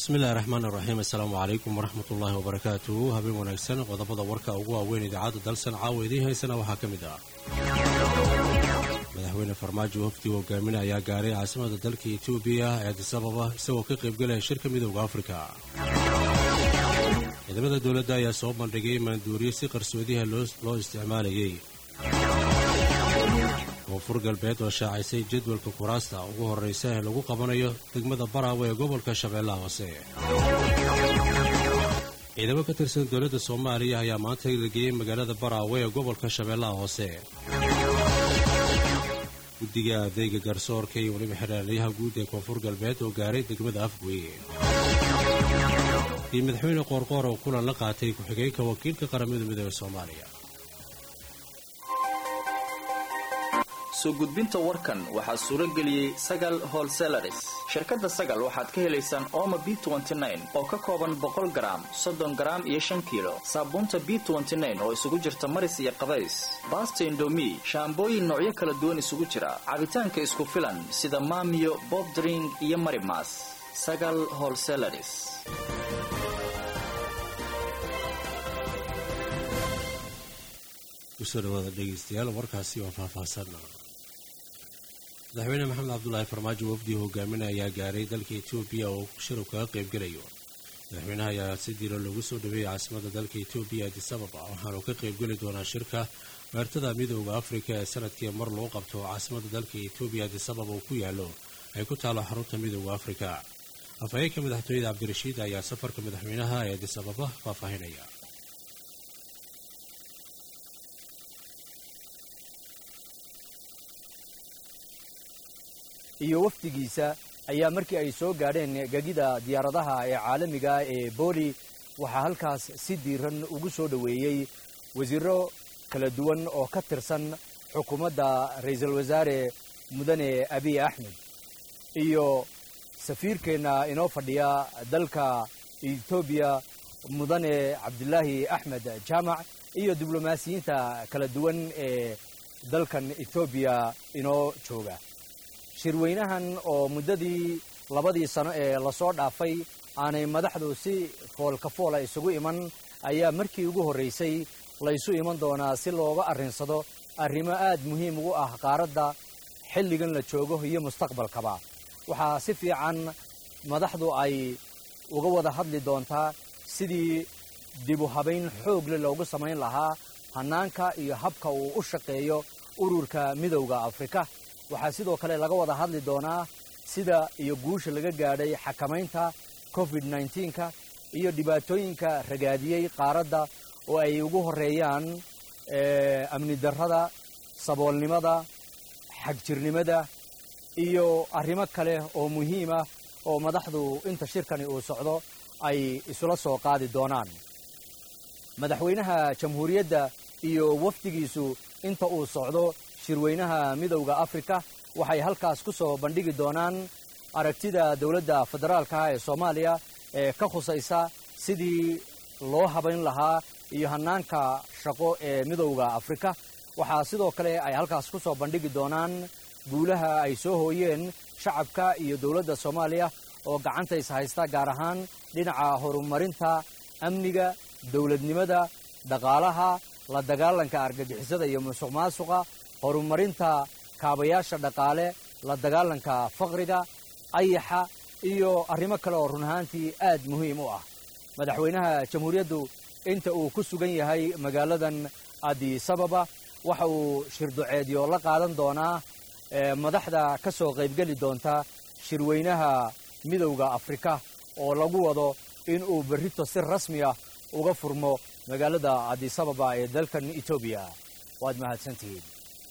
bismillahi raxmaan iraxiim assalaamu calaykum waraxmat ullaahi wabarakaatuhu habeen wanaagsan qodobada warka ugu waaweyn idaacadda dalsan caawa idiin haysana waxaa ka mid ah madaxweyne farmaajo wafdi hogaamin ayaa gaaray caasimada dalka etoobiya ee adisababa isagoo ka qaybgalaya shirka midooda afrika ciidamada dowladda ayaa soo bandhigay maanduuriye si qarsoodiha loo isticmaalayay koonfur galbeed oo shaacisay jadwalka kuraasta ugu horraysa ee lagu qabanayo degmada baraawe ee gobolka shabeellaha hoose ciidamo ka tirsan dowladda soomaaliya ayaa maanta la geeyey magaalada baraawe ee gobolka shabeellaha hoose guddiga adeega garsoorka iyo weliba xeraalyaha guud ee koonfur galbeed oo gaaray degmada afgweye iyo madaxweyne qoorqoor oo kulan la qaatay ku-xigeenka wakiilka qaramada midooda soomaaliya soo gudbinta warkan waxaa suuro geliyey sagal holselaris shirkadda sagal waxaad ka helaysaan ooma b oo ka kooban boqol garaam soddon garaam iyo shan kiilo saabuunta b oo isugu jirta maris iyo qabays baasta indomi shaambooyin noocyo kala duwan isugu jira cabitaanka isku filan sida maamiyo bobdring iyo marimas sagal holselaris kusoo dhawaada dhegeystayaal warkaasi waa faahfaahsan madaxweyne maxamed cabdulaahi farmaajo wafdi hogaamin ayaa gaaray dalka etoobiya oo shirab kaga qaybgelayo madaxweynaha ayaa si diiro lagu soo dhaweeyey caasimada dalka etoobiya adisababa waxaanu ka qaybgeli doonaa shirka meertada midooda afrika ee sanadkii mar loo qabto caasimada dalka etoobiya adisababa uu ku yaalo ay ku taalo xarunta midooda afrika afhayeenka madaxtooyada cabdirashiid ayaa safarka madaxweynaha ee adisababa faahfaahinaya iyo wafdigiisa ayaa markii ay soo gaadheen gegida diyaaradaha ee caalamiga ee booli waxaa halkaas si diiran ugu soo dhoweeyey wasiiro kala duwan oo ka tirsan xukuumadda ra'iisul wasaare mudane abiy axmed iyo safiirkeenna inoo fadhiya dalka etoobiya mudane cabdilaahi axmed jaamac iyo diblomaasiyiinta kala duwan ee dalkan etoobiya inoo jooga shirweynahan oo muddadii labadii sano ee lasoo dhaafay aanay madaxdu si foolkafoola isugu iman ayaa markii ugu horraysay laysu iman doonaa si looga arrinsado arrimo aad muhiim ugu ah qaaradda xilligan la joogo iyo mustaqbalkaba waxaa si fiican madaxdu ay uga wada hadli doontaa sidii dibu habayn xoogle loogu samayn lahaa hannaanka iyo habka uu u shaqeeyo ururka midowda afrika waxaa sidoo kale laga wada hadli doonaa sida iyo guusha laga gaadhay xakamaynta covid nneteen-ka iyo dhibaatooyinka ragaadiyey qaaradda oo ay ugu horreeyaan amni darrada saboolnimada xagjirnimada iyo arrimo kale oo muhiim ah oo madaxdu inta shirkani uu socdo ay isula soo qaadi doonaan madaxweynaha jamhuuriyadda iyo wafdigiisu inta uu socdo shirweynaha midowda afrika waxay halkaas ku soo bandhigi doonaan aragtida dowladda federaalka ee soomaaliya ee ka khusaysa sidii loo habayn lahaa iyo hannaanka shaqo ee midowda afrika waxaa sidoo kale ay halkaas ku soo bandhigi doonaan guulaha ay soo hooyeen shacabka iyo dowladda soomaaliya oo gacanta is haysta gaar ahaan dhinaca horumarinta amniga dowladnimada dhaqaalaha la dagaalanka argagixisada iyo musuq maasuqa horumarinta kaabayaasha dhaqaale la dagaalanka faqriga ayaxa iyo arrimo kale oo run ahaantii aad muhiim u ah madaxweynaha jamhuuriyaddu inta uu ku sugan yahay magaaladan adisababa waxa uu shirduceedyo la qaadan doonaa madaxda ka soo qaybgeli doonta shirweynaha midowda afrika oo lagu wado in uu berrito si rasmi ah uga furmo magaalada adisababa ee dalkan etoobiya waad mahadsantihiin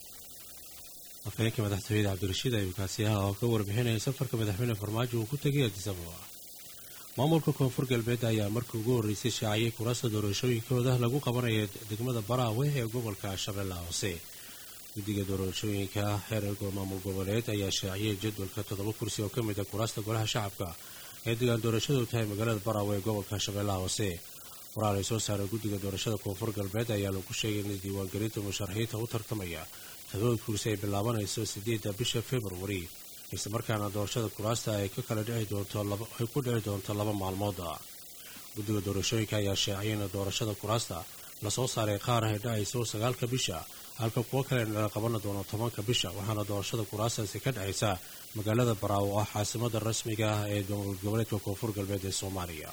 afhayeenka madaxtooyada cabdirashiid ayukaasiyaha oo ka warbixinaya safarka madaxweyne farmaajo uu ku tegay adisababa maamulka koonfur galbeed ayaa markii ugu horreysay shaaciyey kuraasta doorashooyinkooda lagu qabanaya degmada baraawe ee gobolka shabeellaha hoose guddiga doorashooyinka heer maamul goboleed ayaa shaaciyey jadwalka toddoba kursi oo ka mid a kuraasta golaha shacabka ee degaan doorashadu tahay magaalada baraawe ee gobolka shabeellaha hoose qoraal ay soo saaray guddiga doorashada koonfur galbeed ayaa lagu sheegay in diiwaangelinta musharaxiinta u tartamaya todobada kursi ay bilaabanayso sideedda bisha februari isla markaana doorashada kuraasta ay ka kala dhici doonto ay ku dhici doonto laba maalmood guddiga doorashooyinka ayaa sheecay in doorashada kuraasta lasoo saaray qaar ay dhacayso sagaalka bisha halka kuwo kalena la qaban doono tobanka bisha waxaana doorashada kuraastaasi ka dhacaysa magaalada baraawo oo ah caasimada rasmiga ah ee dowlad goboleedka koonfur galbeed ee soomaaliya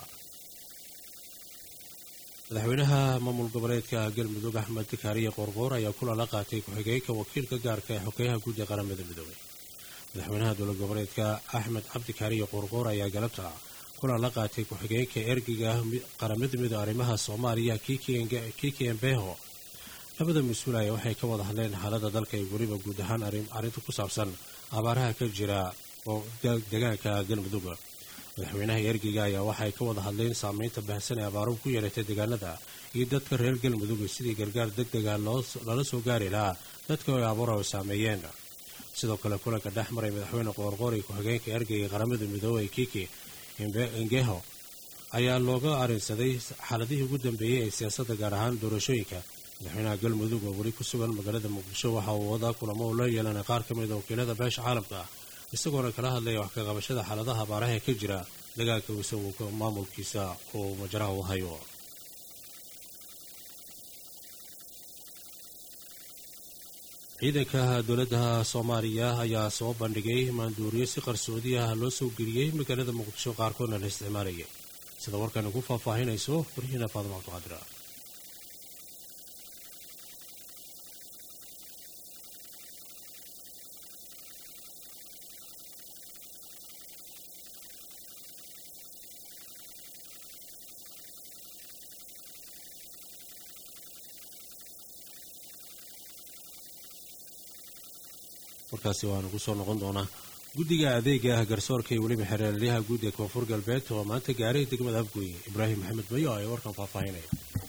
madaxweynaha maamul goboleedka galmudug axmed kaariye qoorqoor ayaa kulan la qaatay ku-xigeenka wakiilka gaarka ee xogeyaha guud ee qaramada midoobey madaxweynaha dowlad goboleedka axmed cabdi kaariye qoorqoor ayaa galabta kulan la qaatay ku-xigeenka ergiga qaramada midoobe arrimaha soomaaliya kiki embeho labada mas-uul aya waxay ka wada hadleen xaalada dalka iyo weliba guud ahaan arrinta ku saabsan abaaraha ka jira oo deegaanka galmudug madaxweynaha ergiga ayaa waxay ka wada hadleen saameynta baahsan ee abaaruhu ku yeelatay deegaanada iyo dadka reer galmudug sidii gargaar deg dega lala soo gaari lahaa dadka ay abaarahu saameeyeen sidoo kale kulanka dhex maray madaxweyne qoorqoor iyo ku-xigeenka ergeyga qaramada midoobey kiki ngeho ayaa looga arinsaday xaaladihii ugu dambeeyey ee siyaasadda gaar ahaan doorashooyinka madaxweynaha galmudug oo weli ku sugan magaalada muqdisho waxa uu wadaa kulamo uu la yeelanay qaar ka mid a wakiilada beesha caalamka isagoona kala hadlaya wax ka qabashada xaaladaha abaaraha ee ka jira dagaalka isagu maamulkiisa uu majaraha u hayo ciidanka dowladda soomaaliya ayaa soo bandhigay maanduuriyo si qarsoodi ah loo soo geliyey magaalada muqdisho qaarkoodna la isticmaalayay sida warkan ugu faahfaahinayso waryihiina faadimo cabdiqaadira warkaasi waanu ku soo noqon doonaa guddiga adeega ah garsoorka iyo weliba xereelyaha guud ee koonfur galbeed oo maanta gaaray degmada afgooye ibraahim maxamed mayo ayaa warkan faahfaahinaya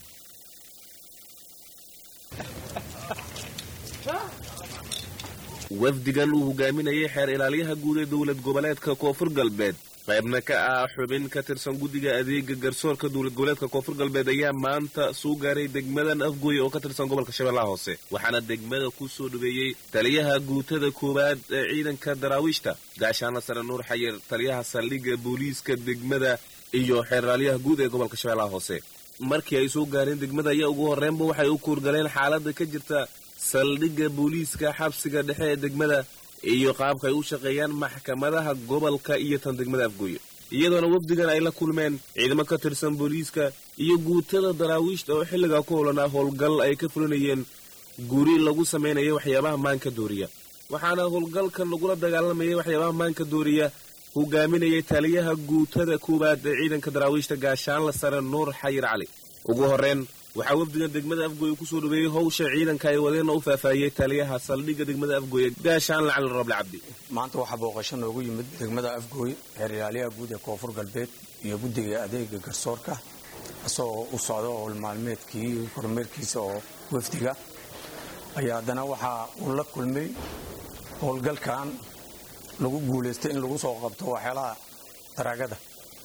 wafdigan uu hogaaminayay xeer ilaaliyaha guud ee dowlad goboleedka koonfur galbeed qaybna ka ah xubin ka tirsan guddiga adeega garsoorka dowlad goboleedka koonfur galbeed ayaa maanta soo gaaray degmadan afgooye oo ka tirsan gobolka shabeellaha hoose waxaana degmada ku soo dhaweeyey taliyaha guutada koowaad ee ciidanka daraawiishta gaashaana sare nuur xayir taliyaha saldhigga booliiska degmada iyo xeer ilaalyaha guud ee gobolka shabeellaha hoose markii ay soo gaareen degmada ayaa ugu horreynba waxay u kuurgaleen xaaladda ka jirta saldhigga booliiska xabsiga dhexe ee degmada iyo qaabka ay u shaqeeyaan maxkamadaha gobolka iyo tan degmada afgooye iyadoona wafdigan ay la kulmeen ciidamo ka tirsan booliiska iyo guutada daraawiishta oo xilligaa ku holanaa howlgal ay ka fulinayeen guri lagu samaynaya waxyaabaha maanka dooriya waxaana howlgalkan lagula dagaalamayay waxyaabaha maanka dooriya hogaaminayay taliyaha guutada koowaad ee ciidanka daraawiishta gaashaanla sare nuur xayir cali ugu horreyn waxaa wafdigan degmada afgooye kusoo dhaweeyey howsha ciidanka ay wadeenna u faahfaahiyey taliyaha saldhigga degmada afgooye gaashaanla cali roble cabdi maanta waxaa booqasho noogu yimid degmada afgooye xeer ilaaliyaha guud ee koonfur galbeed iyo guddiga adeega garsoorka isagoo u socdo howl maalmeedkii kormeerkiisa oo wafdiga ayaa haddana waxaa uu la kulmay howlgalkan lagu guulaystay in lagu soo qabto waxyaalaha daraagada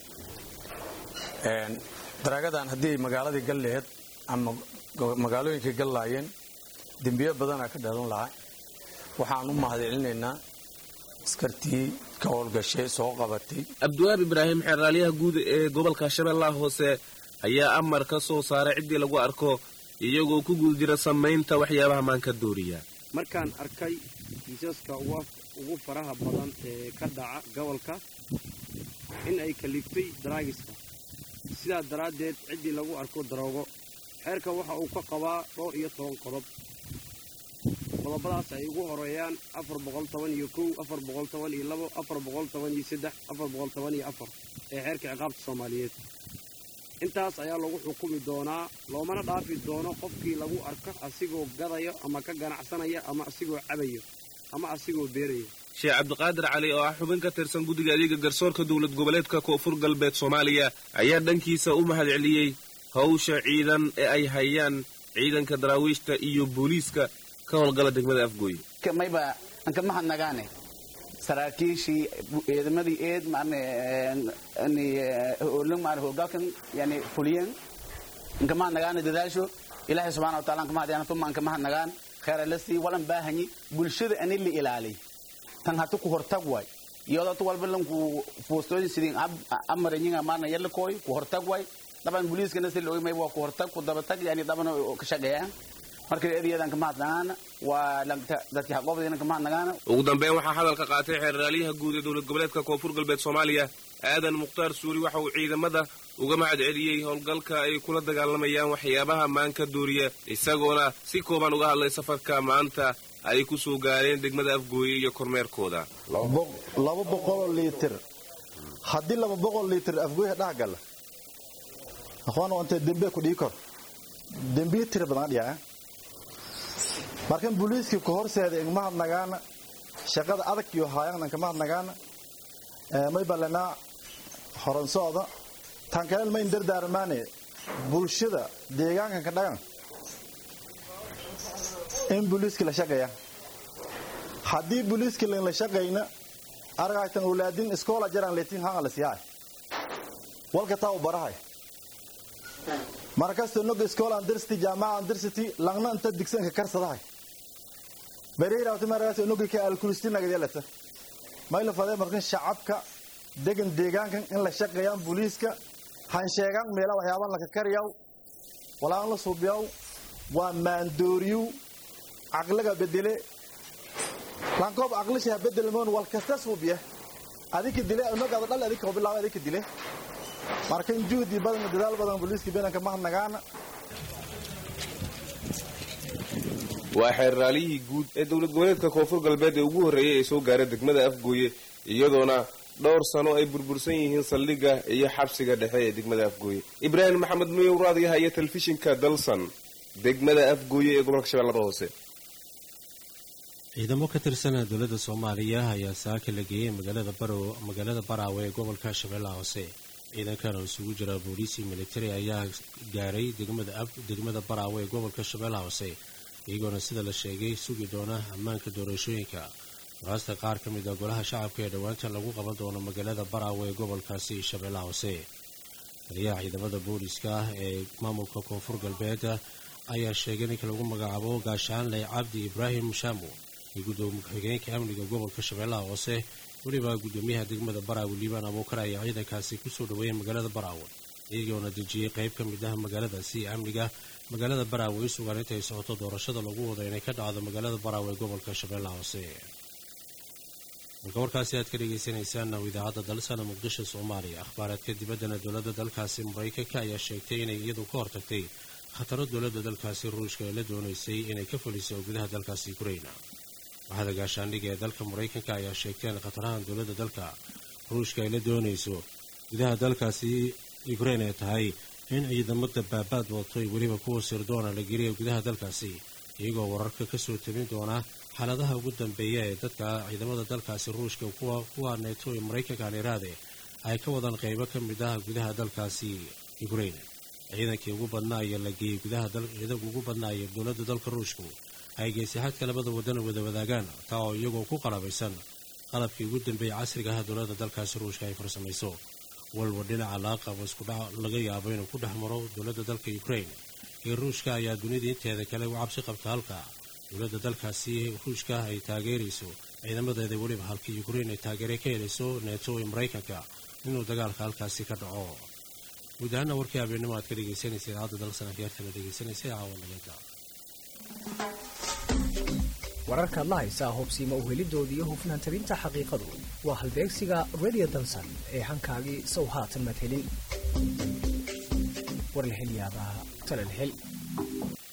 daraagadan haddii ay magaaladii gal laheyd ama magaalooyinkay gal laayeen dembiyo badanaa ka dhalan lahaa waxaan u mahadcelinaynaa askartii ka howlgashay soo qabatay cabdiwaab ibraahim xeeraalyaha guud ee gobolka shabeellaha hoose ayaa amar ka soo saaray ciddii lagu arko iyagoo ku guda jira samaynta waxyaabaha maanka dooriya markaan arkay kiisaska ugu faraha badan ee ka dhaca gobolka in ay kaliftay daraagiska sidaa daraaddeed ciddii lagu arko daroogo xeerka waxa uu ka qabaa dhowr iyo toban qodob qodobadaas ay ugu horeeyaan afar boqol toban iyo kow afar boqol toban iyo labo afar boqol toban iyo saddex afar boqol toban iyo afar ee xeerka ciqaabta soomaaliyeed intaas ayaa lagu xukumi doonaa loomana dhaafi doono qofkii lagu arko asigoo gadayo ama ka ganacsanaya ama asigoo cabayo ama asigoo beeraya sheekh cabdiqaadir cali oo ah xubin ka tirsan guddiga adeega garsoorka dowlad goboleedka koonfur galbeed soomaaliya ayaa dhankiisa u mahadceliyey hawsha ciidan ee ay hayaan ciidanka daraawiishta iyo booliiska ka howlgala degmada afgooye mayba anka mahadnagaane saraakiishii ciidamadii eed howlgalkan yani fuliyeen anka mahadnagaane dadaasho ilaahay subxana wa taala anka mahadyaana tuma anka mahadnagaan khayra la sii walan baahanyi bulshada ani la ilaaliy tan hata ku hortag waay iyadoo tu walba lanku fuustooyin sidin amaranyiga maana yalla koy ku hortag way daban booliiskana si looga may waa ku hortag ku dabatag yani daban ka shaqeeyaan marka eedayadan ka mahadnaqaana waa dadkii haqoobdayna ka mahadnaqaana ugu dambeyn waxaa hadalka qaatay xeeralyaha guud ee dowlad goboleedka koonfur galbeed soomaaliya aadan mukhtaar suuri waxa uu ciidamada uga mahad celiyey howlgalka ay kula dagaalamayaan waxyaabaha maanka dooriya isagoona si kooban uga hadlay safarka maanta ay ku soo gaareen degmada afgooye iyo kormeerkooda laba boqoloo liitir haddii laba boqol liitir afgooyha dhex gala aqoon wante dembe ku dhii kor dembiya tira badan dhiyaa markan booliiskii ku horseeda igmahadnagaana shaqada adag iyo haayaanan kamahadnagaana may ballanaa horonsooda tankaleel mayn dardaarmaane bulshada deegaankan ka dhagan in booliiskii la shaqeeya haddii booliiskii la shaqayna argaytan ulaadin iskoola jaran letin hanga la siyaay walka taa u barahay markasta nog iskoola andirsity jaamaca andirsity langna inta digsanka karsadahay bareerawta markaas nogi ka alkulisti nagadiyalata mayla fadee markan shacabka degan deegaankan in la shaqeeyaan booliiska han sheegaan meela waxyaaban laka kariyaw walaan la suubiyaw waa maandooriyu caqliga bedele lankoob aqlisha bedelmoon wal kasta suubiya adika dile nogada dhal adika bilaaba adika dile markan juhdi badan dadaal badan booliiska beenanka mahadnagaana waa xeerraaliyihii guud ee dowlad goboleedka koonfur galbeed ee ugu horreeyay ee soo gaara degmada afgooye iyadoona dhowr sano ay burbursan yihiin saldhigga iyo xabsiga dhexe ee degmada afgooye ibraahim maxamed nuyow raadiyaha iyo telefishinka dalsan degmada afgooye ee gobolka shabeellada hoose ciidamo ka tirsan dowladda soomaaliya ayaa saaka la geeyey magaalada barow magaalada baraawe ee gobolka shabeellaha hoose ciidankan oo isugu jira booliisii militari ayaa gaaray degmada baraawe ee gobolka shabeellaha hoose iyagoona sida la sheegay sugi doona ammaanka doorashooyinka waraasta qaar ka mid a golaha shacabka ee dhowaanta lagu qaban doono magaalada baraawe ee gobolkaasi shabeellaha hoose taliyaha ciidamada booliiska ah ee maamulka koonfur galbeed ayaa sheegay ninka lagu magacaabo gaashaanle cabdi ibraahim shaamu iyo gudoomiye ku-xigeenka amniga gobolka shabeellaha hoose weliba gudoomiyaha degmada baraawe liibaan abuukar ayaa ciidankaasi kusoo dhaweeyay magaalada baraawe iyagoona dejiyey qayb ka mid ah magaaladaasi amniga magaalada baraawe i sugaan intay socoto doorashada lagu wado inay ka dhacdo magaalada baraawe ee gobolka shabeellaha hoose marka warkaasi aad ka dhagaysanaysaan idaacadda dalsana muqdisho soomaaliya akhbaaraadka dibaddana dowladda dalkaasi maraykanka ayaa sheegtay inay iyadu ka hortagtay khataro dowladda dalkaasi ruushka ee la doonaysay inay ka fuliso gudaha dalkaasi ukraina waxaada gaashaandhiga ee dalka maraykanka ayaa sheegtay in khatarahan dowladda dalka ruushka ay la doonayso gudaha dalkaasi ukrain ay tahay in ciidamada baabaad wato weliba kuwa sirdoona la geliya gudaha dalkaasi iyagoo wararka kasoo tabin doona xaaladaha ugu dambeeya ee dadka ciidamada dalkaasi ruushka kuwa neeto ee maraykanka aliraade ay ka wadaan qaybo ka mid ah gudaha dalkaasi ukrain ciidankii ugu badnaa ayaa la geeyey gudaha ciidanka ugu badnaa ee dowladda dalka ruushku ay geysay xadka labada wadana wada wadaagaan taa oo iyagoo ku qalabaysan qalabkii ugu dambeeyay casriga ah dowladda dalkaasi ruushka ay farsamayso walba dhinaca laaqabo iskudhac laga yaabo inuu ku dhex maro dowladda dalka ukrain iyo ruushka ayaa dunida inteeda kale u cabsi qabta halka dowladda dalkaasi ruushka ay taageerayso ciidamadeeda weliba halka ukrain ay taageere ka helayso neeto ee maraykanka inuu dagaalka halkaasi ka dhaco guud ahaana warkii habeennimo aad ka dhegaysanaysa idaacadda dalsan akhyaartana dhegaysanaysa caawanaganta wararkaad la haysaa hobsiima uhelidooda iyo hufnaan tabinta xaqiiqadu waa halbeegsiga radio dalsan ee hankaagii sow haatan madhelin war la hel yaabaa talal hel